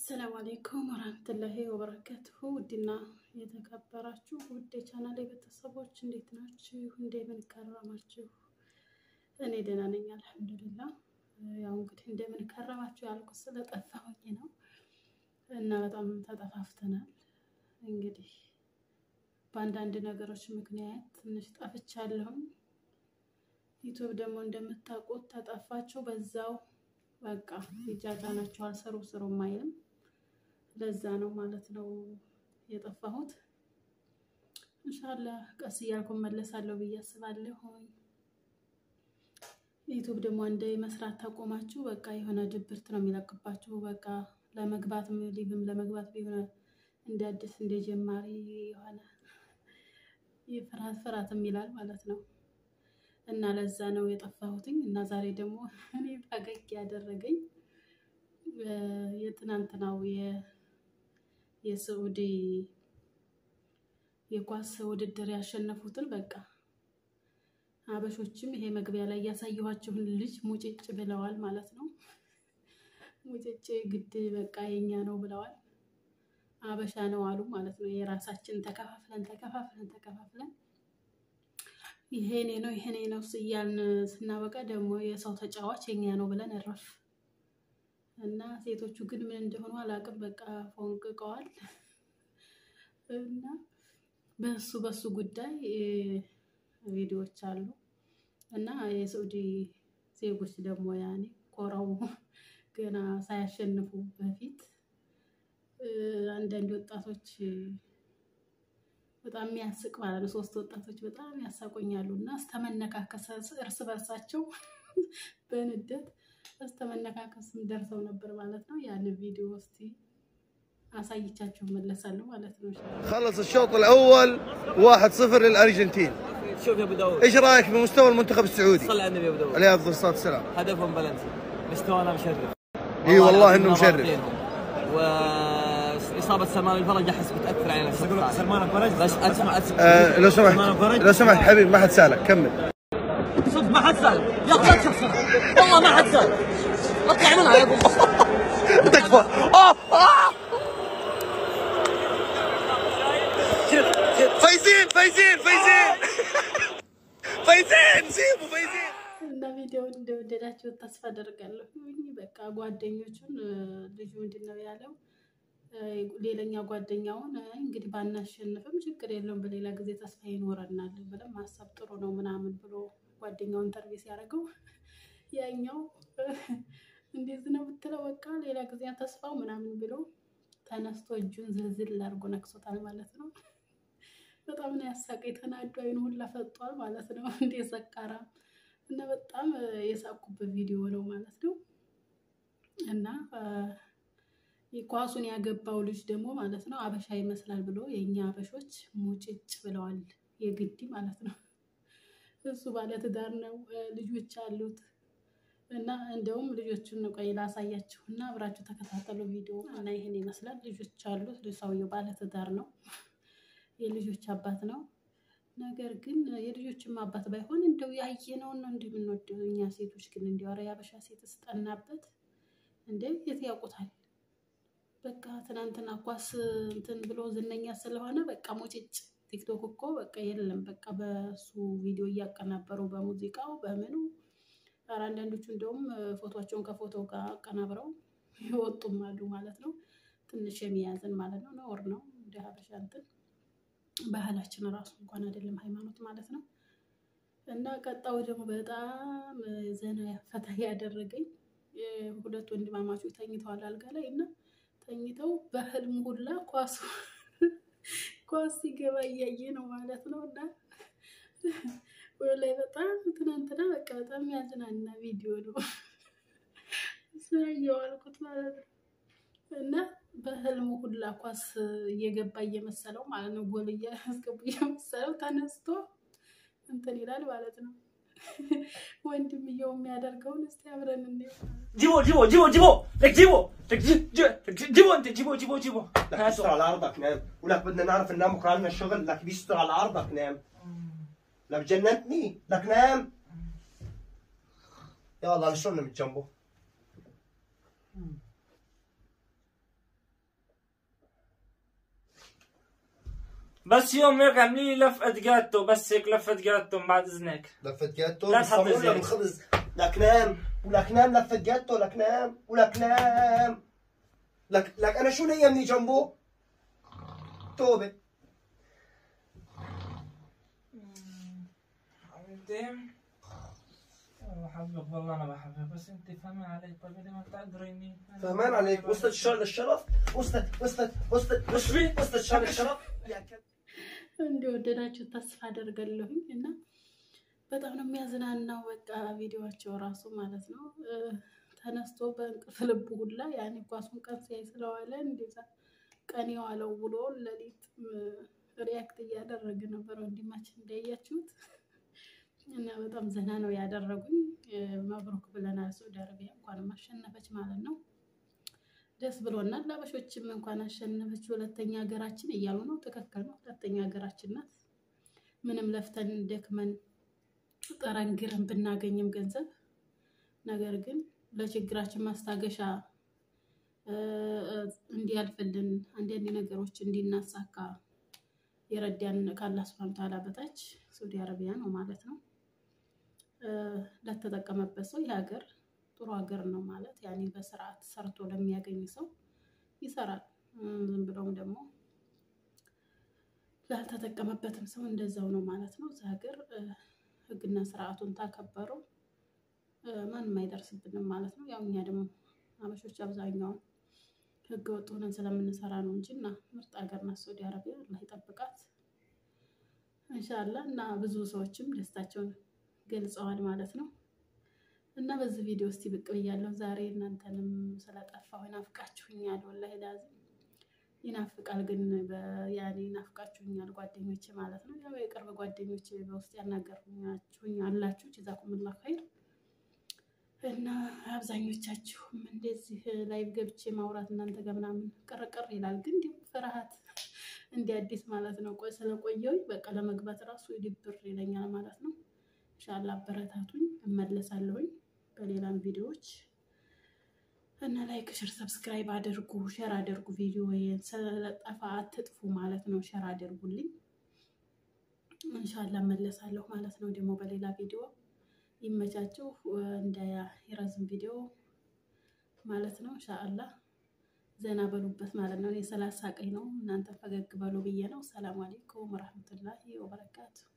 አሰላሙ አሌይኩም ወራህመቱላሂ ወበረካቱሁ። ውድና የተከበራችሁ ውድ የቻናል ቤተሰቦች እንዴት ናችሁ? እንደምን ከረማችሁ? እኔ ደህና ነኝ አልሐምዱሊላ። ያው እንግዲህ እንደምን ከረማችሁ ያልኩት ስለጠፋሁኝ ነው እና በጣም ተጠፋፍተናል። እንግዲህ በአንዳንድ ነገሮች ምክንያት ትንሽ ጠፍቻለሁኝ። ዩቱብ ደግሞ እንደምታውቁት ተጠፋችሁ በዛው በቃ ይጫጫናቸዋል። ስሩ ስሩ ማይልም ለዛ ነው ማለት ነው የጠፋሁት። ኢንሻአላህ ቀስ እያልኩ መለሳለሁ ብዬ አስባለሁ። ዩቱብ ደግሞ አንዴ መስራት ታቆማችሁ በቃ የሆነ ድብርት ነው የሚለቅባችሁ። በቃ ለመግባት ሊብም ለመግባት ቢሆን እንደ አዲስ እንደ ጀማሪ የሆነ ፍርሃት ፍርሃትም ይላል ማለት ነው። እና ለዛ ነው የጠፋሁትኝ። እና ዛሬ ደግሞ እኔ ፈገግ ያደረገኝ የትናንትናው የስዑዲ የኳስ ውድድር ያሸነፉትን በቃ አበሾችም ይሄ መግቢያ ላይ ያሳየኋችሁን ልጅ ሙጭጭ ብለዋል ማለት ነው። ሙጭጭ ግድ በቃ የኛ ነው ብለዋል። አበሻ ነው አሉ ማለት ነው። የራሳችን ተከፋፍለን ተከፋፍለን ተከፋፍለን ይሄኔ ነው ይሄኔ ነው እያልን ስናበቃ ደግሞ የሰው ተጫዋች የኛ ነው ብለን እረፍ እና ሴቶቹ ግን ምን እንደሆኑ አላውቅም። በቃ ፎንቅቀዋል። እና በሱ በሱ ጉዳይ ቪዲዮዎች አሉ እና የሳዑዲ ዜጎች ደግሞ ያኔ ኮራው ገና ሳያሸንፉ በፊት አንዳንድ ወጣቶች በጣም የሚያስቅ ማለት ነው። ሶስት ወጣቶች በጣም ያሳቆኛሉ እና እስተመነካከስ እርስ በርሳቸው በንደት እስተመነካከስም ደርሰው ነበር ማለት ነው። ያን ቪዲዮ እስቲ አሳይቻችሁ መለሳለሁ ማለት ነው። خلص الشوط الاول 1-0 للارجنتين شوف يا ابو داود ايش رايك بمستوى المنتخب السعودي صلى على النبي يا ابو داود عليه افضل الصلاه والسلام هدفهم بلنتي مستوانا مشرف اي والله لا، انه كنا مشرف ضاغطينهم. واصابه سلمان الفرج احس بتاثر علينا الشوط اقول لك الثاني. سلمان الفرج بس اسمع اسمع آه لو سمحت سلمان الفرج. لو سمحت حبيبي ما حد سالك كمل صدق ما حد سال يا اخي لا تشخصن والله ما حد سال اطلع منها يا ابو تكفى آه آه فايزين فايزين فايزين فايزين سيبوا فايزين እና ቪዲዮውን እንደወደዳችሁት ተስፋ አደርጋለሁ። በቃ ጓደኞቹን ልጁ ምንድን ነው ያለው? ሌላኛ ጓደኛውን እንግዲህ ባናሸንፍም ችግር የለውም በሌላ ጊዜ ተስፋ ይኖረናል ብለን ማሰብ ጥሩ ነው ምናምን ብሎ ጓደኛውን ተርቤ ሲያደርገው ያኛው እንዴት ነው ብትለው በቃ ሌላ ጊዜ ተስፋው ምናምን ብሎ ተነስቶ እጁን ዝልዝል አድርጎ ነክሶታል ማለት ነው። በጣም ነው ያሳቀኝ። ተናዶ አይኑ ሁላ ፈጧል ማለት ነው። እንደ ሰካራ እና በጣም የሳቁበት ቪዲዮ ነው ማለት ነው። እና ኳሱን ያገባው ልጅ ደግሞ ማለት ነው አበሻ ይመስላል ብሎ የእኛ አበሾች ሙጭጭ ብለዋል። የግዲ ማለት ነው። እሱ ባለትዳር ነው፣ ልጆች አሉት። እና እንደውም ልጆቹን ቆይ ላሳያችሁ እና አብራችሁ ተከታተሉ ቪዲዮ እና ይህን ይመስላል። ልጆች አሉት። ሰውየው ባለትዳር ነው፣ የልጆች አባት ነው። ነገር ግን የልጆችም አባት ባይሆን እንደው ያየነውን ነው እንዲህ የምንወደው እኛ ሴቶች ግን እንዲያው ኧረ የአበሻ ሴት ስጠናበት እንደ የት ያውቁታል። በቃ ትናንትና ኳስ እንትን ብሎ ዝነኛ ስለሆነ በቃ ሙጭጭ ቲክቶክ እኮ በቃ የለም በቃ በሱ ቪዲዮ እያቀናበሩ በሙዚቃው በምኑ ኧረ አንዳንዶቹ እንደውም ፎቶቸውን ከፎቶ ጋር አቀናብረው ይወጡም አሉ ማለት ነው። ትንሽ የሚያዝን ማለት ነው። ነውር ነው እንደ ሀበሻ እንትን ባህላችን ራሱ እንኳን አይደለም ሃይማኖት ማለት ነው። እና ቀጣው ደግሞ በጣም ዘና ፈታ ያደረገኝ ሁለት ወንድማማቾች ተኝተዋል አልጋ ላይ እና ተኝተው በህልም ሁላ ኳሱ ኳስ ሲገባ እያየ ነው ማለት ነው። እና ላይ በጣም ትናንትና በቃ በጣም ያዝናና ቪዲዮ ነው ስላየው አልኩት ማለት ነው። እና በህልሙ ሁላ ኳስ እየገባ እየመሰለው ማለት ነው። ጎል እያስገቡ እየመሰለው ተነስቶ እንትን ይላል ማለት ነው። ወንድምየው የሚያደርገውን እስቲ አብረን እንየው። جيبوا جيبوا جيبوا جيبوا لك جيبوا لك جي- جي- لك جي- جيبوا انت جيبوا جيبوا جيبوا لك بيستر على عرضك نام ولك بدنا نعرف ننام بكره عندنا الشغل لك بيستر على عرضك نام لك جننتني لك نام يلا نشرنا من جنبه بس يوم هيك اعملي لي لفقة جاتو بس هيك لفة جاتو بعد اذنك لفة جاتو لا تحط بالصابون ولا زيت. بالخبز لك نام ولك نام لفة جاتو لك نام ولك نام لك لك انا شو نيمني جنبه؟ توبة حبيبتي بحبك والله انا بحبك بس انت فهمان علي طيب انت ما بتقدريني أنا فهمان عليك وصلت الشهر للشرف وصلت وصلت وصلت وش في؟ وصلت الشهر للشرف يا كلب. እንደወደዳችሁ ተስፋ አደርጋለሁኝ እና በጣም ነው የሚያዝናናው። በቃ ቪዲዮቸው ራሱ ማለት ነው እ፣ ተነስቶ በእንቅልፍ ልቡ ሁላ ያኔ ኳሱን ቀን ሲያይ ስለዋለ እንደዛ ቀን የዋለው ውሎ ሌሊት ሪያክት እያደረገ ነበር ወንድማችን እንዳያችሁት እና በጣም ዘና ነው ያደረጉኝ። እ፣ መብሩክ ብለናል። ሳውዲ አረቢያ እንኳንም አሸነፈች ማለት ነው። ደስ ብሎናል። አበሾችም እንኳን አሸነፈች ሁለተኛ ሀገራችን እያሉ ነው። ትክክል ነው። ሁለተኛ ሀገራችን ናት። ምንም ለፍተን ደክመን ጥረን ግረን ብናገኝም ገንዘብ ነገር ግን ለችግራችን ማስታገሻ እ፣ እንዲያልፍልን አንዳንድ ነገሮች እንዲናሳካ የረዳን ከአላህ ሱብሃነሁ ወተዓላ በታች ሳውዲ አረቢያ ነው ማለት ነው። እ፣ ለተጠቀመበት ሰው ይህ ሀገር ጥሩ ሀገር ነው ማለት ያኔ በስርዓት ሰርቶ ለሚያገኝ ሰው ይሰራል። እ፣ ዝም ብሎም ደግሞ ላልተጠቀመበትም ሰው እንደዛው ነው ማለት ነው። እዚህ ሀገር እ፣ ህግና ስርዓቱን ታከበረው እ፣ ማንም አይደርስብንም ማለት ነው። ያው እኛ ደግሞ አበሾች አብዛኛውን ህገ ወጥ ሆነን ስለምንሰራ ነው እንጂ እና ምርጥ ሀገር ናት ሳውዲ አረቢያ። አላህ ይጠብቃት እንሻላ እና ብዙ ሰዎችም ደስታቸውን ገልጸዋል ማለት ነው። እና በዚህ ቪዲዮ እስቲ ብቅ ብያለሁ ዛሬ እናንተንም ስለጠፋሁ ናፍቃችሁኛል። ወላሂ ላዚም ይናፍቃል፣ ግን በ- ያኔ ናፍቃችሁኛል ጓደኞቼ ማለት ነው። ያው የቅርብ ጓደኞቼ በውስጥ ያናገርኛችሁኝ አላችሁ ጀዛኩሙላህ ኸይር እና አብዛኞቻችሁም እንደዚህ ላይቭ ገብቼ ማውራት እናንተ ጋር ምናምን ቅርቅር ይላል፣ ግን እንዲሁ ፍርሃት እንደ አዲስ ማለት ነው። ቆይ ስለቆየሁኝ በቃ ለመግባት ራሱ ድብር ይለኛል ማለት ነው። ኢንሻአላ አበረታቱኝ፣ እመለሳለሁኝ በሌላም ቪዲዮዎች እና ላይክ፣ ሸር፣ ሰብስክራይብ አድርጉ፣ ሸር አድርጉ። ቪዲዮ ስለጠፋ አትጥፉ ማለት ነው። ሸር አድርጉልኝ። ኢንሻአላ እመለሳለሁ ማለት ነው። ደግሞ በሌላ ቪዲዮ ይመቻችሁ፣ እንዳይረዝም ቪዲዮ ማለት ነው። ኢንሻአላ ዘና በሉበት ማለት ነው። እኔ ስላሳቀኝ ነው፣ እናንተ ፈገግ በሉ ብዬ ነው። ሰላም አለይኩም ወራህመቱላሂ ወበረካቱ